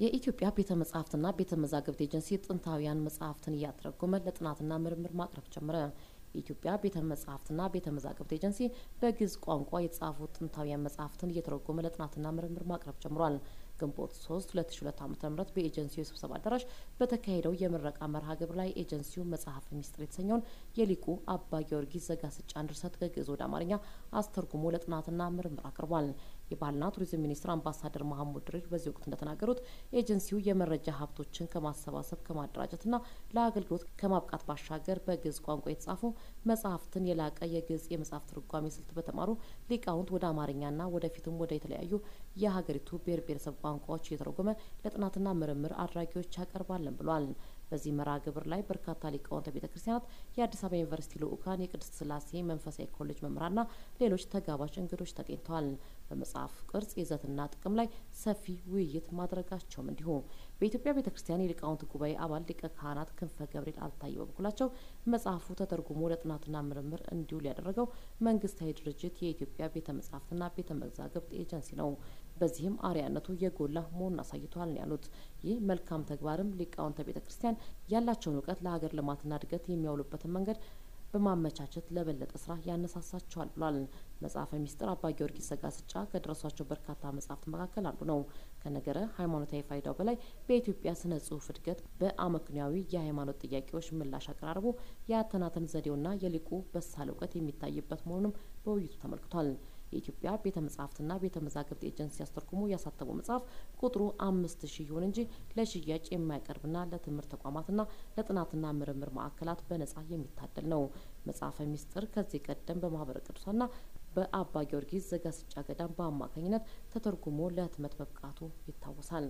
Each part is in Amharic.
የኢትዮጵያ ቤተ መጻሕፍትና ቤተ መዛግብት ኤጀንሲ ጥንታውያን መጽሐፍትን እያተረጎመ ለጥናትና ምርምር ማቅረብ ጀመረ። የኢትዮጵያ ቤተ መጻሕፍትና ቤተ መዛግብት ኤጀንሲ በግዕዝ ቋንቋ የተጻፉ ጥንታውያን መጽሐፍትን እየተረጎመ ለጥናትና ምርምር ማቅረብ ጀምሯል። ግንቦት 3 2002 ዓ.ም በኤጀንሲው የስብሰባ አዳራሽ በተካሄደው የምረቃ መርሃ ግብር ላይ ኤጀንሲው መጽሐፈ ሚስጥር የተሰኘውን የሊቁ አባ ጊዮርጊስ ዘጋስጫን ድርሰት ከግዕዝ ወደ አማርኛ አስተርጉሞ ለጥናትና ምርምር አቅርቧል። የባህልና ቱሪዝም ሚኒስትር አምባሳደር መሐሙድ ድሪር በዚህ ወቅት እንደተናገሩት ኤጀንሲው የመረጃ ሀብቶችን ከማሰባሰብ ከማደራጀትና ለአገልግሎት ከማብቃት ባሻገር በግዕዝ ቋንቋ የተጻፉ መጽሐፍትን የላቀ የግዕዝ የመጽሐፍ ትርጓሜ ስልት በተማሩ ሊቃውንት ወደ አማርኛና ወደፊትም ወደ የተለያዩ የሀገሪቱ ብሔር ብሔረሰብ ቋንቋዎች እየተረጎመ ለጥናትና ምርምር አድራጊዎች ያቀርባለን ብሏል። በዚህ መርሃ ግብር ላይ በርካታ ሊቃውንተ ቤተ ክርስቲያናት፣ የአዲስ አበባ ዩኒቨርሲቲ ልዑካን፣ የቅድስት ስላሴ መንፈሳዊ ኮሌጅ መምህራንና ሌሎች ተጋባዥ እንግዶች ተገኝተዋል። በመጽሐፍ ቅርጽ ይዘትና ጥቅም ላይ ሰፊ ውይይት ማድረጋቸውም እንዲሁ። በኢትዮጵያ ቤተ ክርስቲያን የሊቃውንት ጉባኤ አባል ሊቀ ካህናት ክንፈ ገብርኤል አልታየ በበኩላቸው መጽሐፉ ተተርጉሞ ለጥናትና ምርምር እንዲውል ያደረገው መንግስታዊ ድርጅት የኢትዮጵያ ቤተ መጻሕፍትና ቤተ መዛግብት ኤጀንሲ ነው። በዚህም አርያነቱ የጎላ መሆኑን አሳይቷል ነው ያሉት። ይህ መልካም ተግባርም ሊቃውንተ ቤተ ክርስቲያን ያላቸውን እውቀት ለሀገር ልማትና እድገት የሚያውሉበትን መንገድ በማመቻቸት ለበለጠ ስራ ያነሳሳቸዋል ብሏል። መጽሐፈ ሚስጥር አባ ጊዮርጊስ ዘጋስጫ ከደረሷቸው በርካታ መጽሐፍት መካከል አንዱ ነው። ከነገረ ሃይማኖታዊ ፋይዳው በላይ በኢትዮጵያ ስነ ጽሁፍ እድገት በአመክንያዊ የሃይማኖት ጥያቄዎች ምላሽ አቀራረቡ የአተናተን ዘዴውና የሊቁ በሳል እውቀት የሚታይበት መሆኑንም በውይይቱ ተመልክቷል። የኢትዮጵያ ቤተ መጻሕፍትና ቤተ መዛግብት ኤጀንሲ አስተርጉሞ ያሳተመው መጽሐፍ ቁጥሩ አምስት ሺህ ይሁን እንጂ ለሽያጭ የማይቀርብና ለትምህርት ተቋማትና ለጥናትና ምርምር ማዕከላት በነጻ የሚታደል ነው። መጽሐፈ ሚስጥር ከዚህ ቀደም በማህበረ ቅዱሳንና በአባ ጊዮርጊስ ዘጋስጫ ገዳም በአማካኝነት ተተርጉሞ ለህትመት መብቃቱ ይታወሳል።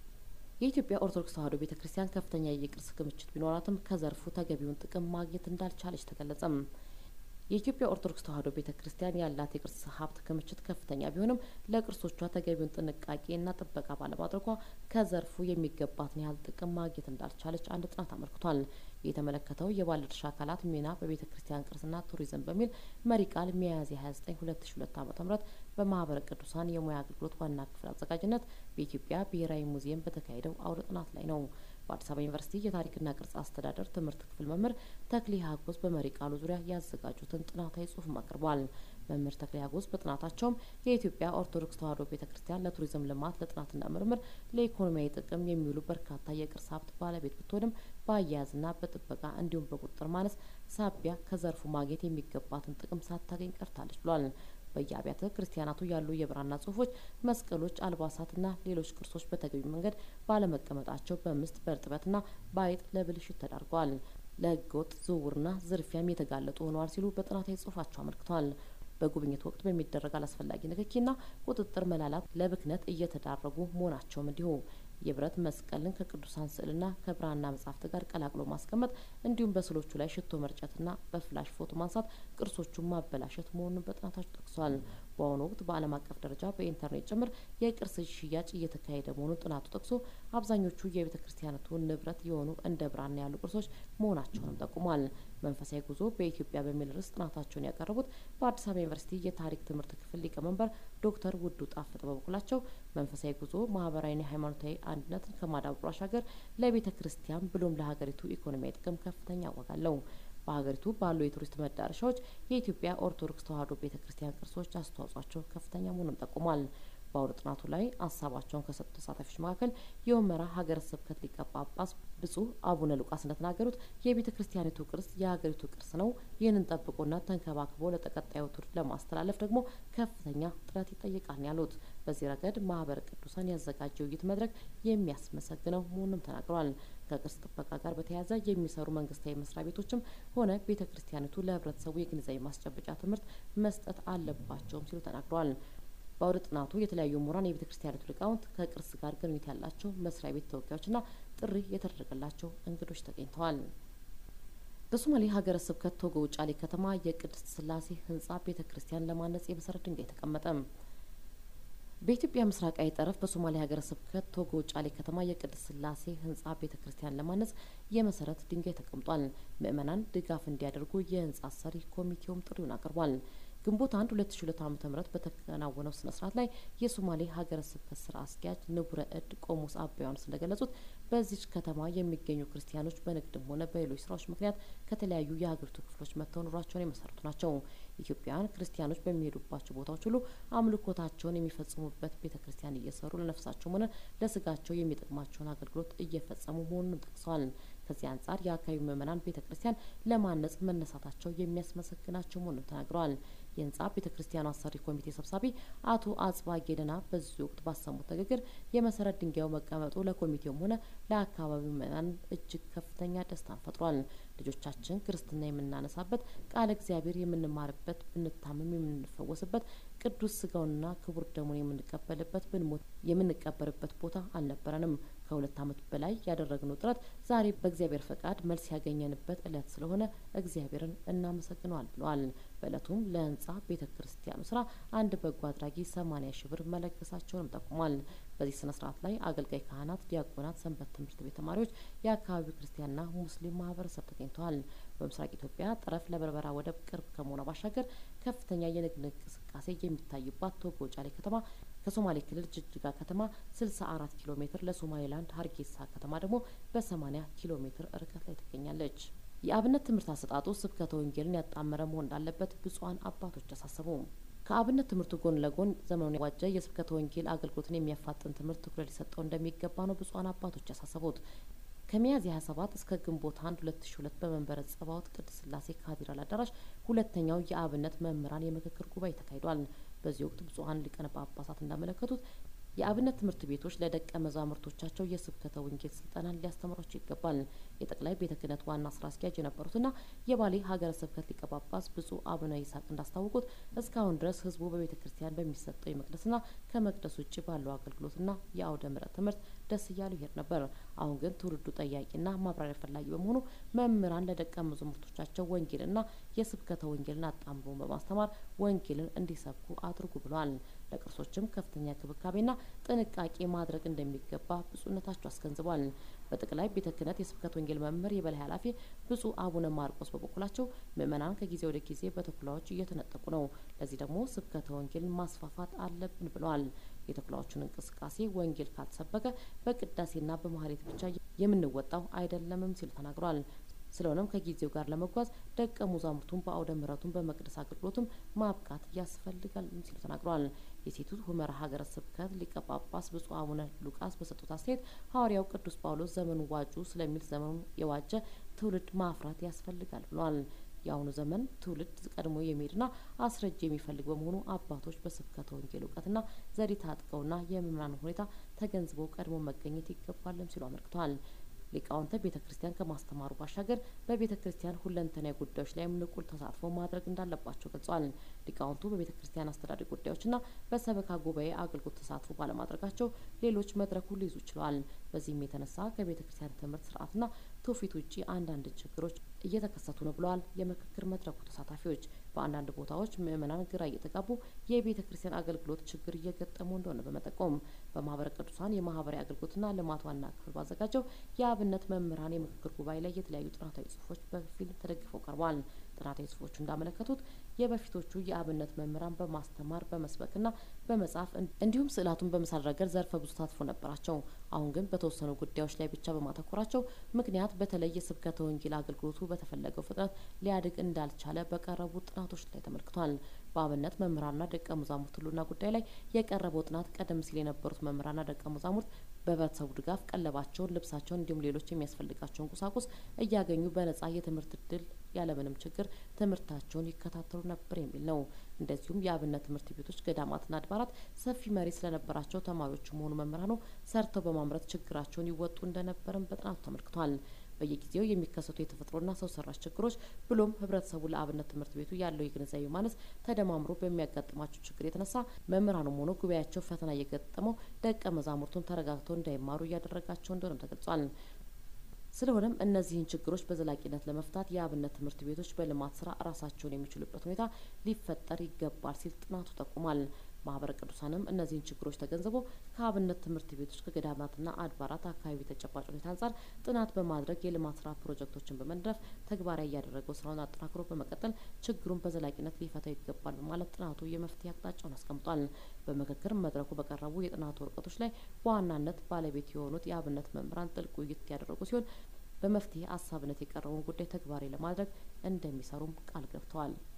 የኢትዮጵያ ኦርቶዶክስ ተዋሕዶ ቤተ ክርስቲያን ከፍተኛ የቅርስ ክምችት ቢኖራትም ከዘርፉ ተገቢውን ጥቅም ማግኘት እንዳልቻለች ተገለጸም። የኢትዮጵያ ኦርቶዶክስ ተዋሕዶ ቤተ ክርስቲያን ያላት የቅርስ ሀብት ክምችት ከፍተኛ ቢሆንም ለቅርሶቿ ተገቢውን ጥንቃቄና ጥበቃ ባለማድረጓ ከዘርፉ የሚገባትን ያህል ጥቅም ማግኘት እንዳልቻለች አንድ ጥናት አመልክቷል። የተመለከተው የባለድርሻ አካላት ሚና በቤተ ክርስቲያን ቅርስና ቱሪዝም በሚል መሪ ቃል ሚያዝያ 29 2002 ዓ.ም በማህበረ ቅዱሳን የሙያ አገልግሎት ዋና ክፍል አዘጋጅነት በኢትዮጵያ ብሔራዊ ሙዚየም በተካሄደው አውደ ጥናት ላይ ነው። በአዲስ አበባ ዩኒቨርሲቲ የታሪክና ቅርስ አስተዳደር ትምህርት ክፍል መምህር ተክሌ ሀጎስ በመሪ ቃሉ ዙሪያ ያዘጋጁትን ጥናታዊ ጽሑፍም አቅርቧል። መምህር ተክሌ ሀጎስ በጥናታቸውም የኢትዮጵያ ኦርቶዶክስ ተዋሕዶ ቤተ ክርስቲያን ለቱሪዝም ልማት፣ ለጥናትና ምርምር፣ ለኢኮኖሚያዊ ጥቅም የሚውሉ በርካታ የቅርስ ሀብት ባለቤት ብትሆንም በአያያዝና በጥበቃ እንዲሁም በቁጥጥር ማነስ ሳቢያ ከዘርፉ ማግኘት የሚገባትን ጥቅም ሳታገኝ ቀርታለች ብሏል። በየአብያተ ክርስቲያናቱ ያሉ የብራና ጽሁፎች፣ መስቀሎች፣ አልባሳትና ሌሎች ቅርሶች በተገቢ መንገድ ባለመቀመጣቸው በምስጥ በእርጥበትና በአይጥ ለብልሽት ተዳርገዋል። ለህገወጥ ዝውውርና ዝርፊያም የተጋለጡ ሆነዋል ሲሉ በጥናታዊ ጽሁፋቸው አመልክተዋል። በጉብኝት ወቅት በሚደረግ አላስፈላጊ ንክኪና ቁጥጥር መላላት ለብክነት እየተዳረጉ መሆናቸውም እንዲሁ የብረት መስቀልን ከቅዱሳን ስዕልና ከብራና መጻሕፍት ጋር ቀላቅሎ ማስቀመጥ እንዲሁም በስዕሎቹ ላይ ሽቶ መርጨትና በፍላሽ ፎቶ ማንሳት ቅርሶቹን ማበላሸት መሆኑን በጥናታቸው ጠቅሷል። በአሁኑ ወቅት በዓለም አቀፍ ደረጃ በኢንተርኔት ጭምር የቅርስ ሽያጭ እየተካሄደ መሆኑን ጥናቱ ጠቅሶ አብዛኞቹ የቤተ ክርስቲያናቱ ንብረት የሆኑ እንደ ብራና ያሉ ቅርሶች መሆናቸውንም ጠቁሟል። መንፈሳዊ ጉዞ በኢትዮጵያ በሚል ርዕስ ጥናታቸውን ያቀረቡት በአዲስ አበባ ዩኒቨርሲቲ የታሪክ ትምህርት ክፍል ሊቀመንበር ዶክተር ውዱ ጣፍጥ በበኩላቸው መንፈሳዊ ጉዞ ማህበራዊና ሃይማኖታዊ አንድነትን ከማዳበሩ ባሻገር ለቤተ ክርስቲያን ብሎም ለሀገሪቱ ኢኮኖሚያዊ ጥቅም ከፍተኛ ዋጋ አለው። በሀገሪቱ ባሉ የቱሪስት መዳረሻዎች የኢትዮጵያ ኦርቶዶክስ ተዋሕዶ ቤተ ክርስቲያን ቅርሶች አስተዋጽኦቸው ከፍተኛ መሆኑን ጠቁሟል። በአውደ ጥናቱ ላይ ሀሳባቸውን ከሰጡ ተሳታፊዎች መካከል የሁመራ ሀገረ ስብከት ሊቀ ጳጳስ ብፁዕ አቡነ ሉቃስ እንደተናገሩት የቤተ ክርስቲያኒቱ ቅርስ የሀገሪቱ ቅርስ ነው። ይህንን ጠብቆና ተንከባክቦ ለተቀጣዩ ትውልድ ለማስተላለፍ ደግሞ ከፍተኛ ጥረት ይጠይቃል ያሉት በዚህ ረገድ ማህበረ ቅዱሳን ያዘጋጀው ውይይት መድረክ የሚያስመሰግነው መሆኑንም ተናግረዋል። ከቅርስ ጥበቃ ጋር በተያያዘ የሚሰሩ መንግስታዊ መስሪያ ቤቶችም ሆነ ቤተ ክርስቲያኒቱ ለህብረተሰቡ የግንዛቤ ማስጨበጫ ትምህርት መስጠት አለባቸውም ሲሉ ተናግረዋል። በአውደ ጥናቱ የተለያዩ ምሁራን፣ የቤተ ክርስቲያኒቱ ሊቃውንት፣ ከቅርስ ጋር ግንኙነት ያላቸው መስሪያ ቤት ተወካዮችና ጥሪ የተደረገላቸው እንግዶች ተገኝተዋል። በሶማሌ ሀገረ ስብከት ቶጎ ውጫሌ ከተማ የቅድስት ስላሴ ህንጻ ቤተ ክርስቲያን ለማነጽ የመሰረት ድንጋይ ተቀመጠ። በኢትዮጵያ ምስራቃዊ ጠረፍ በሶማሌ ሀገረ ስብከት ቶጎ ውጫሌ ከተማ የቅድስት ስላሴ ህንጻ ቤተ ክርስቲያን ለማነጽ የመሰረት ድንጋይ ተቀምጧል። ምዕመናን ድጋፍ እንዲያደርጉ የህንጻ ሰሪ ኮሚቴውም ጥሪውን አቅርቧል። ግንቦት አንድ ሁለት ሺ ሁለት ዓመተ ምህረት በተከናወነው ስነ ስርዓት ላይ የሶማሌ ሀገረ ስብከት ስራ አስኪያጅ ንቡረ እድ ቆሞስ አባ ዮሐንስ እንደገለጹት በዚች ከተማ የሚገኙ ክርስቲያኖች በንግድም ሆነ በሌሎች ስራዎች ምክንያት ከተለያዩ የሀገሪቱ ክፍሎች መጥተው ኑሯቸውን የመሰረቱ ናቸው። ኢትዮጵያውያን ክርስቲያኖች በሚሄዱባቸው ቦታዎች ሁሉ አምልኮታቸውን የሚፈጽሙበት ቤተ ክርስቲያን እየሰሩ ለነፍሳቸውም ሆነ ለስጋቸው የሚጠቅማቸውን አገልግሎት እየፈጸሙ መሆኑንም ጠቅሰዋል። ከዚህ አንጻር የአካባቢው ምዕመናን ቤተ ክርስቲያን ለማነጽ መነሳታቸው የሚያስመሰግናቸው መሆኑን ተናግረዋል። የህንጻ ቤተ ክርስቲያኑ አሰሪ ኮሚቴ ሰብሳቢ አቶ አጽባ ጌደና በዚህ ወቅት ባሰሙት ንግግር የመሰረት ድንጋዩ መቀመጡ ለኮሚቴውም ሆነ ለአካባቢው ምዕመናን እጅግ ከፍተኛ ደስታን ፈጥሯል። ልጆቻችን ክርስትና የምናነሳበት ቃለ እግዚአብሔር የምንማርበት፣ ብንታመም የምንፈወስበት፣ ቅዱስ ስጋውንና ክቡር ደሙን የምንቀበልበት፣ ብንሞት የምንቀበርበት ቦታ አልነበረንም። ከሁለት ዓመት በላይ ያደረግነው ጥረት ዛሬ በእግዚአብሔር ፈቃድ መልስ ያገኘንበት እለት ስለሆነ እግዚአብሔርን እናመሰግነዋል ብለዋል። በእለቱም ለህንጻ ቤተ ክርስቲያኑ ስራ አንድ በጎ አድራጊ ሰማኒያ ሺ ብር መለገሳቸውንም ጠቁሟል። በዚህ ስነ ስርዓት ላይ አገልጋይ ካህናት፣ ዲያቆናት፣ ሰንበት ትምህርት ቤት ተማሪዎች፣ የአካባቢው ክርስቲያንና ሙስሊም ማህበረሰብ ተገኝተዋል። በምስራቅ ኢትዮጵያ ጠረፍ ለበርበራ ወደብ ቅርብ ከመሆኗ ባሻገር ከፍተኛ የንግድ እንቅስቃሴ የሚታይባት ቶጎ ጫሌ ከተማ ከሶማሌ ክልል ጅጅጋ ከተማ 64 ኪሎ ሜትር ለሶማሌላንድ ሀርጌሳ ከተማ ደግሞ በ80 ኪሎ ሜትር ርቀት ላይ ትገኛለች። የአብነት ትምህርት አሰጣጡ ስብከተ ወንጌልን ያጣመረ መሆን እንዳለበት ብፁዓን አባቶች አሳሰቡ። ከአብነት ትምህርቱ ጎን ለጎን ዘመኑን የዋጀ የስብከተ ወንጌል አገልግሎትን የሚያፋጥን ትምህርት ትኩረት ሊሰጠው እንደሚገባ ነው ብፁዓን አባቶች ያሳሰቡት። ከሚያዝያ 27 እስከ ግንቦት 1 2002 በመንበረ ጸባዖት ቅድስት ሥላሴ ካቴድራል አዳራሽ ሁለተኛው የአብነት መምህራን የምክክር ጉባኤ ተካሂዷል። በዚህ ወቅት ብፁዓን ሊቃነ ጳጳሳት እንዳመለከቱት የአብነት ትምህርት ቤቶች ለደቀ መዛሙርቶቻቸው የስብከተ ወንጌል ስልጠናን ሊያስተምሯቸው ይገባል። የጠቅላይ ቤተ ክህነት ዋና ስራ አስኪያጅ የነበሩትና የባሌ ሀገረ ስብከት ሊቀ ጳጳስ ብፁዕ አቡነ ይስሐቅ እንዳስታወቁት እስካሁን ድረስ ሕዝቡ በቤተ ክርስቲያን በሚሰጠው የመቅደስና ከመቅደስ ውጭ ባለው አገልግሎትና የአውደ ምሕረት ትምህርት ደስ እያሉ ይሄድ ነበር። አሁን ግን ትውልዱ ጠያቂና ማብራሪያ ፈላጊ በመሆኑ መምህራን ለደቀ መዛሙርቶቻቸው ወንጌልና የስብከተ ወንጌልን አጣምሮ በማስተማር ወንጌልን እንዲሰብኩ አድርጉ ብለዋል። ለቅርሶችም ከፍተኛ ክብካቤና ጥንቃቄ ማድረግ እንደሚገባ ብፁዕነታቸው አስገንዝቧል። በጠቅላይ ቤተ ክህነት የስብከት ወንጌል መምህር የበላይ ኃላፊ ብፁዕ አቡነ ማርቆስ በበኩላቸው ምዕመናን ከጊዜ ወደ ጊዜ በተኩላዎች እየተነጠቁ ነው፣ ለዚህ ደግሞ ስብከተ ወንጌልን ማስፋፋት አለብን ብለዋል። የተኩላዎቹን እንቅስቃሴ ወንጌል ካልተሰበከ በቅዳሴና በማህሌት ብቻ የምንወጣው አይደለምም ሲሉ ተናግሯል። ስለሆነም ከጊዜው ጋር ለመጓዝ ደቀ መዛሙርቱን በአውደ ምሕረቱን በመቅደስ አገልግሎቱም ማብቃት ያስፈልጋል ሲሉ ተናግረዋል። የሴቱት ሁመራ ሀገረ ስብከት ሊቀ ጳጳስ ብፁዕ አቡነ ሉቃስ በሰጡት አስተያየት ሐዋርያው ቅዱስ ጳውሎስ ዘመኑ ዋጁ ስለሚል ዘመኑ የዋጀ ትውልድ ማፍራት ያስፈልጋል ብለዋል። የአሁኑ ዘመን ትውልድ ቀድሞ የሚሄድና አስረጅ የሚፈልግ በመሆኑ አባቶች በስብከተ ወንጌል እውቀትና ዘዴ ታጥቀውና የምዕመናን ሁኔታ ተገንዝበው ቀድሞ መገኘት ይገባልም ሲሉ አመልክተዋል። ሊቃውንተ ቤተ ክርስቲያን ከማስተማሩ ባሻገር በቤተ ክርስቲያን ሁለንተናዊ ጉዳዮች ላይም ንቁ ተሳትፎ ማድረግ እንዳለባቸው ገልጸዋል። ሊቃውንቱ በቤተ ክርስቲያን አስተዳደር ጉዳዮችና በሰበካ ጉባኤ አገልግሎት ተሳትፎ ባለማድረጋቸው ሌሎች መድረኩን ሊይዙ ችለዋል። በዚህም የተነሳ ከቤተ ክርስቲያን ትምህርት ስርዓትና ትውፊት ውጭ አንዳንድ ችግሮች እየተከሰቱ ነው ብለዋል። የምክክር መድረኩ ተሳታፊዎች በአንዳንድ ቦታዎች ምዕመናን ግራ እየተጋቡ የቤተ ክርስቲያን አገልግሎት ችግር እየገጠሙ እንደሆነ በመጠቆም በማህበረ ቅዱሳን የማህበራዊ አገልግሎትና ልማት ዋና ክፍል ባዘጋጀው የአብነት መምህራን የምክክር ጉባኤ ላይ የተለያዩ ጥናታዊ ጽሁፎች በፊልም ተደግፈው ቀርበዋል። ጥናታዊ ጽሁፎቹ እንዳመለከቱት የበፊቶቹ የአብነት መምህራን በማስተማር በመስበክና በመጻፍ እንዲሁም ስዕላቱን በመሳል ረገድ ዘርፈ ብዙ ተሳትፎ ነበራቸው። አሁን ግን በተወሰኑ ጉዳዮች ላይ ብቻ በማተኮራቸው ምክንያት በተለይ የስብከተ ወንጌል አገልግሎቱ በተፈለገው ፍጥነት ሊያድግ እንዳልቻለ በቀረቡ ጥናቶች ላይ ተመልክቷል። በአብነት መምህራንና ደቀ መዛሙርት ህልውና ጉዳይ ላይ የቀረበው ጥናት ቀደም ሲል የነበሩት መምህራንና ደቀ መዛሙርት በህብረተሰቡ ድጋፍ ቀለባቸውን፣ ልብሳቸውን እንዲሁም ሌሎች የሚያስፈልጋቸውን ቁሳቁስ እያገኙ በነጻ የትምህርት እድል ያለምንም ችግር ትምህርታቸውን ይከታተሉ ነበር የሚል ነው። እንደዚሁም የአብነት ትምህርት ቤቶች፣ ገዳማትና አድባራት ሰፊ መሬት ስለነበራቸው ተማሪዎቹ መሆኑ መምህራኑ ሰርተው በማምረት ችግራቸውን ይወጡ እንደነበርም በጥናቱ ተመልክቷል። በየጊዜው የሚከሰቱ የተፈጥሮና ሰው ሰራሽ ችግሮች ብሎም ህብረተሰቡ ለአብነት ትምህርት ቤቱ ያለው የግንዛቤ ማነስ ተደማምሮ በሚያጋጥማቸው ችግር የተነሳ መምህራኑም ሆኖ ጉባኤያቸው ፈተና እየገጠመው ደቀ መዛሙርቱን ተረጋግተው እንዳይማሩ እያደረጋቸው እንደሆነም ተገልጿል። ስለሆነም እነዚህን ችግሮች በዘላቂነት ለመፍታት የአብነት ትምህርት ቤቶች በልማት ስራ ራሳቸውን የሚችሉበት ሁኔታ ሊፈጠር ይገባል ሲል ጥናቱ ጠቁሟል። ማህበረ ቅዱሳንም እነዚህን ችግሮች ተገንዝቦ ከአብነት ትምህርት ቤቶች ከገዳማትና አድባራት አካባቢ ተጨባጭ ሁኔታ አንጻር ጥናት በማድረግ የልማት ስራ ፕሮጀክቶችን በመንደፍ ተግባራዊ እያደረገው ስራውን አጠናክሮ በመቀጠል ችግሩን በዘላቂነት ሊፈታው ይገባል በማለት ጥናቱ የመፍትሄ አቅጣጫውን አስቀምጧል። በምክክር መድረኩ በቀረቡ የጥናቱ ወረቀቶች ላይ በዋናነት ባለቤት የሆኑት የአብነት መምህራን ጥልቅ ውይይት ያደረጉ ሲሆን በመፍትሄ ሀሳብነት የቀረበውን ጉዳይ ተግባራዊ ለማድረግ እንደሚሰሩም ቃል ገብተዋል።